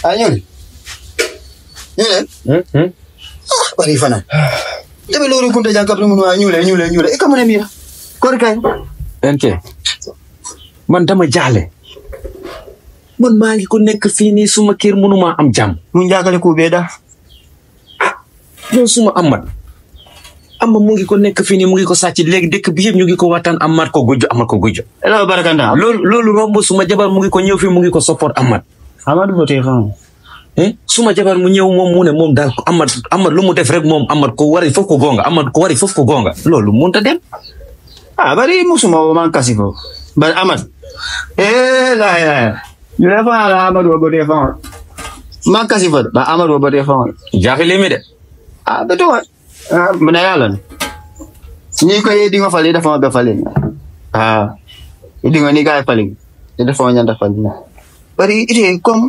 Ah, ñëw leen. ñëw leen. Ah, bari fana. Debe lori kunta jangkap ni munua ñuule ñuule ñuule. E kamane mira. Kor kay. NK man dama jaale man maa ngi ko nekk fii nii suma kër mënuma am jàmm Mun jagale ku beda. yow suma amat ama mu ngi ko nekk fii nii mu ngi ko sàcc léegi dëkk bi yëpp ñu ngi ko waxtaan amat ko gujjo amat ko gujjo Ela barakanda. loolu loolu romb suma jabar mu ngi ko ñëw fii mu ngi ko support amat Amadu bote fan. eh suma jabar mu ñëw moom mu ne moom daal amat amat lu mu def rek moom amat ko wari foofu ko gonga amat ko wari foofu ko gonga loolu mënut a dem Ah, bari musuma man kasi ko. Bari Amad. Eh, la ya. Ñu la fa la Amadu wa bote fan. Man kasi fa. Ba Amadu wa bote fan. jaaxle mi de Ah, betul wa. Ah, mana yalan. Ni ko yedi nga fali dafa be fali. Ah. Idi nga ni ga fali. Ida fa nyanda fali. Bari ite kom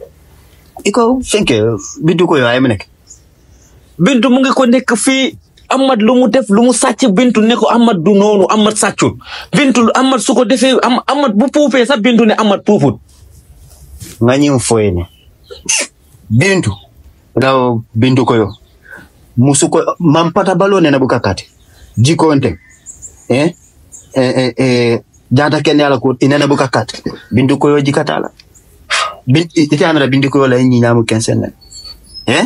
iko fenke bidu ko yo ay menek. bintu mu ngi ko nekk fii amat lu mu def lu mu sàcc bintu ne ko amat du noonu amat sàccul bintu amat su ko defee am amat bu puufee sax bintu ne amat puufut nga ñim foyene bintu daw bintu ko yo musu ko mampata balo nena buka kati jikonte eh eh eh, eh jata ken yala ko inena buka kati bintu ko yo jikatala bin ite amara bintu ko yo la ñi ñamu kensene eh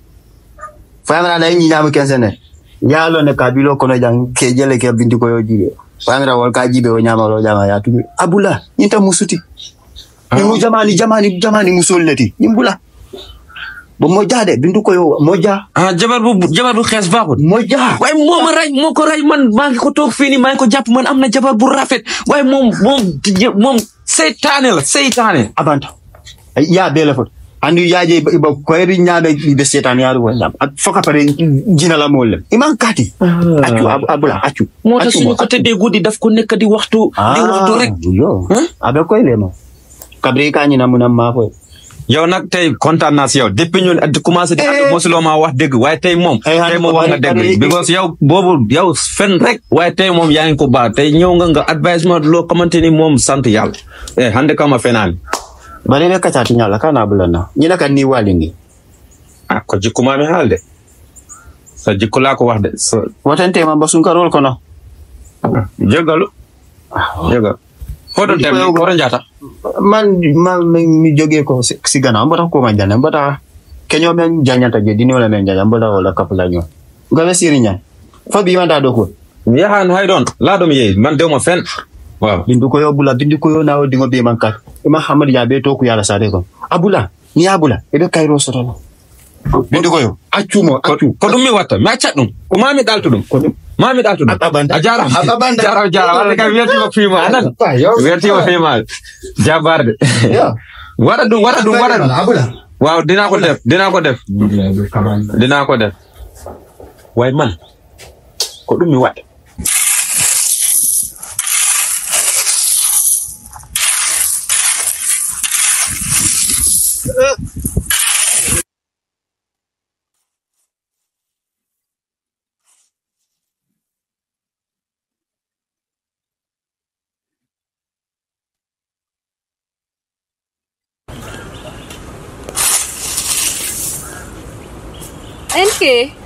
famara la ñi ñamu kensene yalo ne kabilo kono jang ke jele ke bintu ko yo jibe famara wal ka jibe o ñama lo jama ya tubi abula ñinta musuti Mu jamani jamani jamani musolleti nimbula bo moja de bindu ko yo moja ah jabar bu jabar bu xees baaxut moja waaye moo ma rey moo ko rey man maa ngi ko toog fii nii maa ngi ko jàpp man am na jabar bu rafet waaye moom moom moom seytaane la seytaane abanta ya bele fot andu yaje ba ko ri nyaade be setan yaadu wala foka pare jina la molle iman kati accu ab- abula accu moo tax accu suñu mo, ko tëddee guddi daf ko nekk di waxtu di waxtu rek yo Hein? abe koy lema kabri ka ñina munam ma fo yow nag tey kontaan naa si yow depuis ñu at commencé di Eh. mosuloo maa wax dëgg waaye tey moom Eh, tey moom wax nga bari- bari- dëgg because yow boobu yow fen rek waaye tey moom yaa ngi ko baax tey ñëw nga nga advisement loo xamante ni moom sant yàlla eh hande kama fenaani bale be kata tinyala kana bulana ñina kan ni walingi ah ko jikkuma mi haal de sa jikku laa ko wax de sa watante ma basun karol kono jégalu jégalu hoɗon tem Jikko yow- hoto jata man man mi joge ko si si gana mbata ko ma jana mbata kenyo men janyata je dini wala men janya mbata wala kapla nyo ngabe siri nya fa bi manda do ko mi yahan hay ɗon laaɗo mi yeeyi man dewmo fen waaw bindu ko yo bula bindu ko yo nawo dingo be man kat ima hamad ya be to ku yala sare ko abula ni abula e be kayro soto no bindu ko yo accumo ko accu ko ɗum mi watta mi accat ɗum ko mami ɗaltu ɗum ko ɗum mami ɗaltu ɗum A ɓanda. a jarama A ɓanda. jarama jarama wadde kam wertima fiima anan Pa, yo. wertima fiima jabarde yo waɗa ɗum waɗa ɗum waɗa ɗum abula waaw dinaa ko def dinaa ko def dinaa ko def waaye man ko ɗum mi waɗa NK.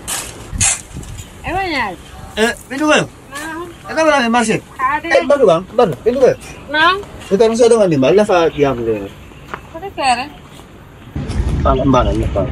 Ewa nyal. eh bindu ko yo Nang. e ka bala me marché Ade. eh badu bang badu bindu ko yo Nang. e ka so do ngani mal la fa yam le Kode kere. ala mbana ni pa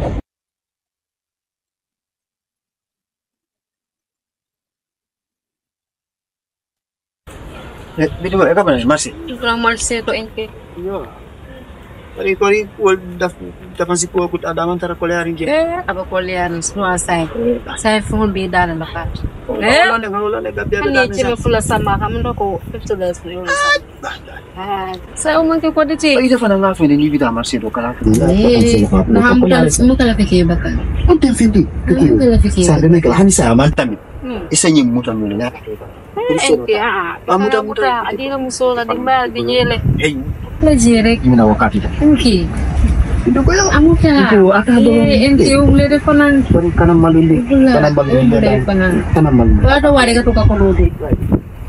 Eh, bindu ko e ka bala me marché Kurang marse to NK. Iya. Kori kori wal daf dapan si kuwa kut ada man tara kole harin je. Eh, apa kolian semua saya. Saya phone beda dan bakat. Eh, ulan ne ulan ne gabya Kan ni cime fula sama kamu ndo ko 50 dollars ni ulah sama. Ah, saya umang ke kode ci. Ida fa na nga fene ni bida marché do kala. Eh, nah kamu kan kamu kalau fikir bakal. On tem fendi. Kamu kalau fikir. Sa de nek hani sa man tamit. Hmm. Isa nyim mutan mo na. NK ah. Ah, muda, Kamu muda, tak muda. adina musola di mbal di nyele. Hey, La jere. mina wakati da. NK. Ido ko yo. Amu ka. Ito, ata do. Eh, NK umle de fanan. Kori kanam maluli. Bula. Kanam maluli. Umle fanan. Kanam maluli. Wala wari ka to ka kono de.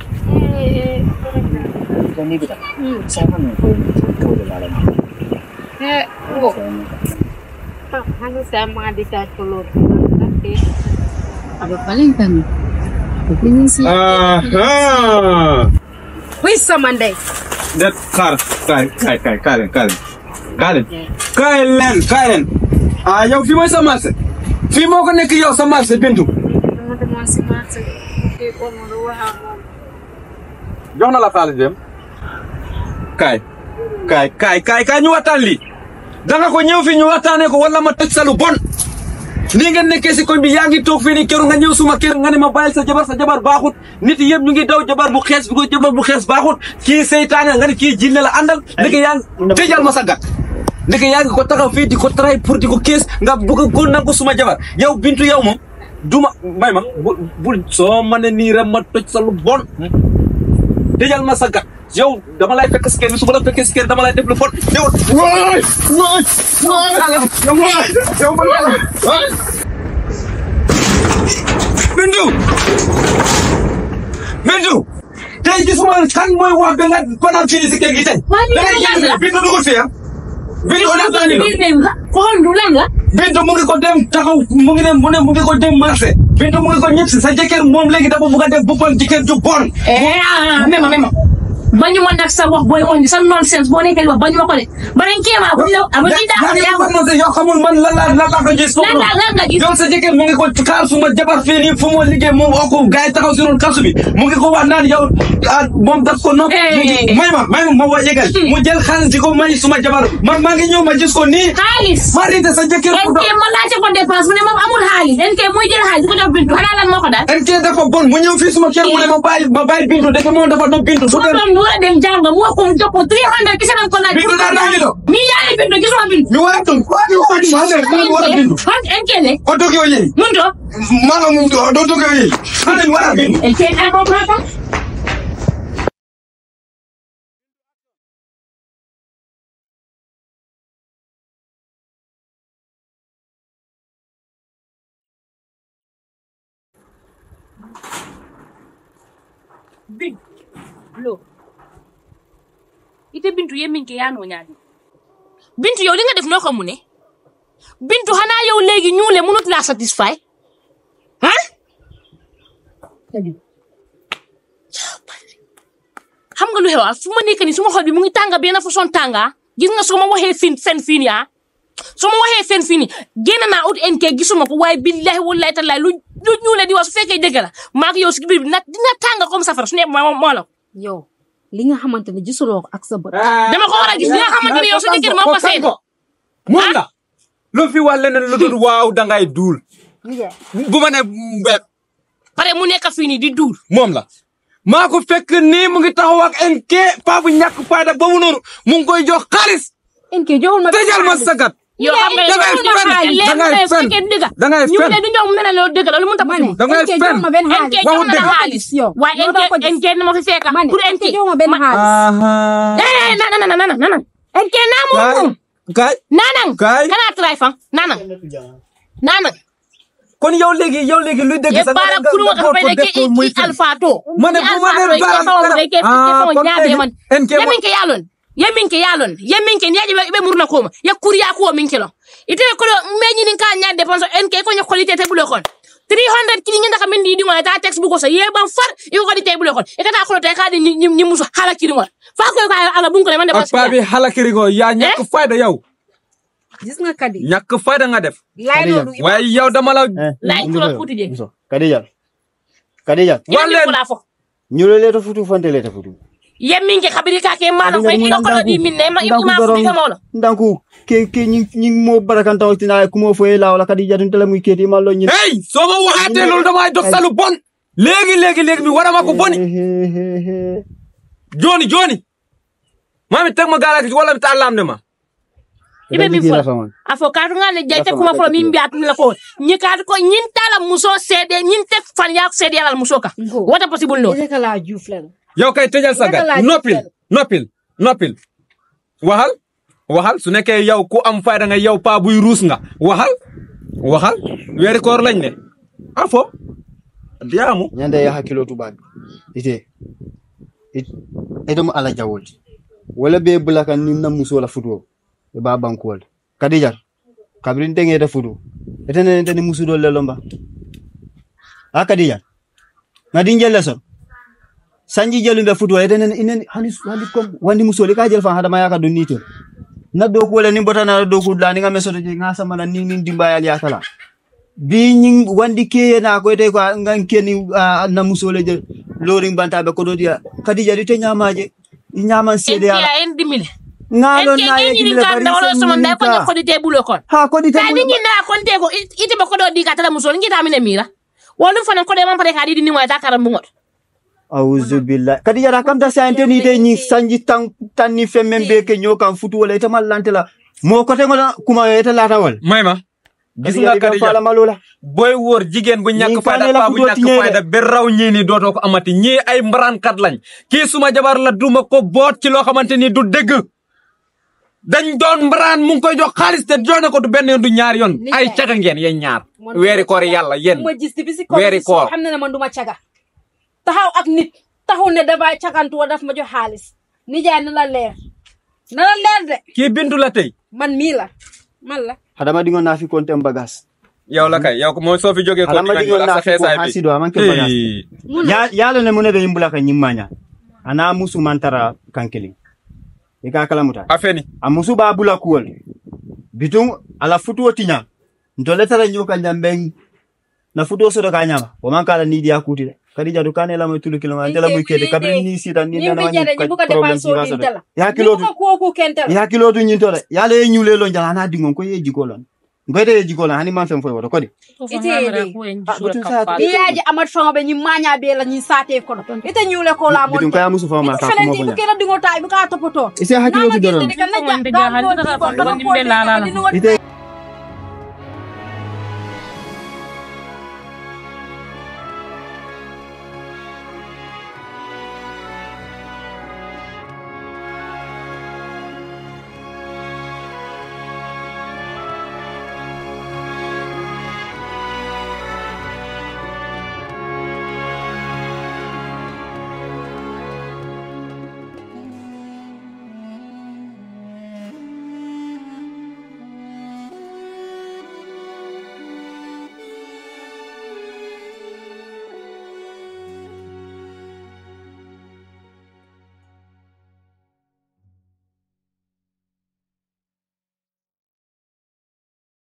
Eh, Ni bida. Hmm. Sa man ko ko de la la. Eh, wo. Ah, hano sa mga dikat ko lo. Okay. Aba paling kami. Pagpingin si... Aha. Who's Monday? Det xaar kaay kaay kaay kaay leen kaay leen kaay leen kaay leen kaay leen ah yow fii mooy sa marché fii moo ko nekk yow sa marché Bintu Ano naman si Martin? Okay, ko mo ruwa mo. jox na la xaalis dem kaay kaay kaay kaay kaay ñu waxtaan lii danga ko ñëw fii ñu waxtaanee ko wala ma tëj sa lu bon nii ngeen nekkee si koñ bi yaa ngi toog fii nii keroog nga ñëw suma kër nga ne ma bàyyil sa jabar sa jabar baaxut nit yëpp ñu ngi daw jabar bu xees bi ko jabar bu xees baaxut kii seytaane nga ne kii jinne la àndal ndeke yaa ngi tëjal ma sa gat ndeke yaa ngi ko taxaw fii di ko tray pour di ko kees nga bëgg ko nangu suma jabar yow bintu yow moom duma may ma bu bul soo ma ne nii rek ma toj sa lu bon tëjal ma sa gat yow dama lay fekk si kër bi su ma la fekkee si kër dama lay def lu bon yow waay waay waay yow waay Bintu Bintu tey gisuma kan mooy wax ba nga fanaan fii si kër gi tey. Waa lii da ngay lan génn la? Bintu dugul fii ah. Bintu on attend Biir dem nga. Xool du lan la. Bintu mu ngi ko dem taxaw mu ngi dem mu ne mu ngi ko dem marché. Bintu mu ngi ko ñëpp si sa jëkkër moom léegi dafa bugg a def boppam jëkkër ju bon. Eh ah mema mema. bañu ma nag sa wax booy on sa nonsense boo nekkee di wax bañu ma ko de. Baren kéema bu la ama di daa yaa yaa ngi man yow xamul man lan la lan la ko gis. lan la lan nga gis. yow sa jëkkër mu ngi ko xaar suma jabar fii nii fu mu liggéey moom oo ko gars yi taxaw si ron kasu bi mu ngi ko wax naan yow ah moom daf ko nopp. Eh. may ma may ma ma wa yëgal. mu jël xaalis di ko may suma jabar man maa ngi ñëw ma gis ko nii. xaalis. maa rite sa jëkkër ku NK ma laajte ko dépense mu ne moom amul xaalis NK mooy jël xaalis di ko jox bintu xanaa lan moo ko daal. NK dafa bon mu ñëw fii suma kër mu ne ma bàyyi ma bàyyi bintu dafa moom dafa doon bintu su su ma dee doon lu war a dem jàng mu wax ko mu jox ko 300 kese lañ ko laaj. Bintu daa naa ngi doon. mi yaa ngi bintu gisuma bintu. ñu war a tun waa ñu war a tun maa ngi war a bintu Fan NK ne o toog yow yéen mun to maa nga mu doo toog yow yéen maa ngi war a bintu NK ay ko papa. bintu lo ite bintu ye min ke yaano ñaadi bintu yow li nga def noo ko mu ne bintu xanaa yow léegi ñuule mënut laa satisfy ah xam nga lu xew ah fu ma nekk nii suma xol bi mu ngi tànga benn façon tànga gis nga soo ma waxee fin fen fii nii ah soo ma waxee fen fii nii génn naa ut NK gisuma ko waaye billahi wallahi tallahi lu lu ñuule di wax su fekkee dëgg la maa ngi yow si biir bi nag dina tànga comme safara su ne moo moo la ko yow li nga xamante ne gisuloo ko ak sa bët. dama ko war a gis li nga xamante ne yow sa jëkkër moo ko seet moom la lu fi wax leneen lu dul waaw dangay duul bu ma ne mbéb pare mu nekk fii nii di duur moom la maa ko fekk nii mu ngi taxaw ak NK paa bu ñàkk fayda boobu noonu mu ngi koy jox xaalis NK joxul ma tëjal ma sagat yow xam nga dangay yow fen leer na dangay yow fen fekkee dëgg dangay ñu fen ne du ñoom mu ne la loolu dëgg la lu mu tax ma ne dangay NK fen. joxul ma benn NK xaalis. jox waxu na la dëgg. xaalis yow waaye loolu dama ko NK gis. NK na ma fi fekk ma ne pour NK NK joxul ma benn xaalis. eh nana nana nana nana NK naa moom kaay moom kaay nanang Kaay. kana try fan nanang nanang kon yow léegi yow léegi luy dëgg ye sax bara nga- kunu nga ka xool fe ko de def ke ko muy i fen. alpha to ma ne bu ma ne Alpha to, bara ke fa nga- de ke Ah, ke fa kon nyaade léegi man NK ye mo- min ke yalon ye min ke yalon ye min ke nyaade be murna koma ye kuriya ko min kelo ite ko meñi nin ka nyaade dépense NK ko nya qualité te bulo kon 300 kini ngi ndaka min di di ngona ta text bu ko sa ye ban far iko ko di te bulo kon e kata ko te ka di ni ni musu hala kiri ngol fa ko ka ala bun ko le man de ak paa bi xalakiri ko yaa ñàkk fayda yow gis nga kadi. ñàkk fayda nga def laay loolu. waaye yow dama la lay ko la futi je Muso, kadijal. Kadijal. ye Wallen. ko la fo Nyule leta futu fante leta futu. ye min ke kabiri ka ke malo ko iko ko di min ne ma iko ma futi ka molo Ndanku ke ke ñi ñi mo barakan taw tina kumo foye la wala kadija dun tele muy keti mallo ñi. hey soo ma waxaatee loolu damay dox sa lu bon léegi léegi léegi mi warama ko boni joni joni mami teg ma gaala wala mi ta lam ne ma ibe min fola afo kaatu nga le jayte kuma folo min biatu la ko ñi kaatu ko ñin tala muso sede ñin tek fan yak sede yalal muso ka Go. wata possible no Ese ka laa juuf la. yow kay tëjal sa gat Naka laa noppil gisal? noppil noppil waxal waxal su nekkee yow ku am fayda nga yow paa buy ruus nga waxal waxal weeri koor lañ ne afo diyaamu Nyande ya hakilo tubabi. Ite. It. Edo mo ala jawolti. Wala be bulakan ni na muso la futu. e ba bankuwol kadija kabrin tengede futu etenen teni musudol le lomba a kadija ngadi jelle son sanji jelu be futu etenen inen hani hani kom wandi musoli ka jel fa hada maya ka donni to na do ko wala ni botana do ko dani nga mesoto je nga samana ni ni dimbayal ya kala bi ñing wandi keye na ko te ko ngan keni ah, na musole je loring bantabe ko do dia kadija di te nyamaje i nyaman en sede ala kiya en dimile ngalo en na ke ye ñini kimile kan bari da wala sen sama nda ko ñininka. ko dite bulo kon ha ko di ka di ñinda kon te ko it- ite ba ko do di ka tala musol ngita mine mira wolum fana ko de man pare ka di ni mo ta karam bungot auzu billahi kadi yara kam ta sante ni te ñi sanji tan tan ni femmen be ke ñokan futu wala ita mallante la mo ko te ngoda kuma ita lata wal may ma gis Kadi nga yari kam Kadija fala malola booy wóor jigéen bu ñàkk Ñii fayda kaane la paa bu fu doo ñàkk tiñee de. fayda ba raw ñii nii dootoo ko amati ñii ay mbaraankat lañ kii suma jabar la duma ko boot ci loo xamante ni du dëgg dañ doon mbaraan mu ngi koy jox xaalis te joone ko du benn yoon du ñaar yoon Ni ay jaay. caga ngeen yéen ñaar Man weeri duma koor caga. yàlla yéen ma gis depuis si weeri kaw koor xam na ne man du ma caga taxaw ak nit taxaw ne dafay cagantu wa daf ma jox xaalis nijaay na la leer na la leer de kii bintu la tey man mii la man la hadama dingo na fi kontem bagas yow la kay yow ko mooy soo fi jógee ko Hadama di nga dingo ñëw ak na sa fi ko xeesaay bi hasido amanke bagas Hey. ya yalo ne munede yimbula ka nyimmanya ana musu mantara kankeli ika kala muta afeni a musu ba bula kuwol bitun ala futuwo tiña ntole tara ñuka ñamben na futuwo soto ka ñama wo man kala ni diya kuti de kadi jadu kane la moy tulu kiloma antela moy kede kabri ni sita ni ñi nana bi jade ñi bu ko problem dépense ci o gaso din tala ya ñi kilo bu ko kooku kentala ya kilo tu ñinto de yala ye ñule lo jala na dingon ko ye jiko lon ngoyde ye jiko lon hani man fen foy woto kodi Ite yede. Ah, betul saya ni yaaji amat fanga be ñi maña be la ñi saate kono ite ñuule ko la mon bitun kaya musu fama ka fenen kuma ti bu bonya kena dingo tay bu ka topoto ise hakilo tu doron kan na Ite- ja Ite- Ite- Ite- Ite- Ite- Ite- Ite- Ite- ite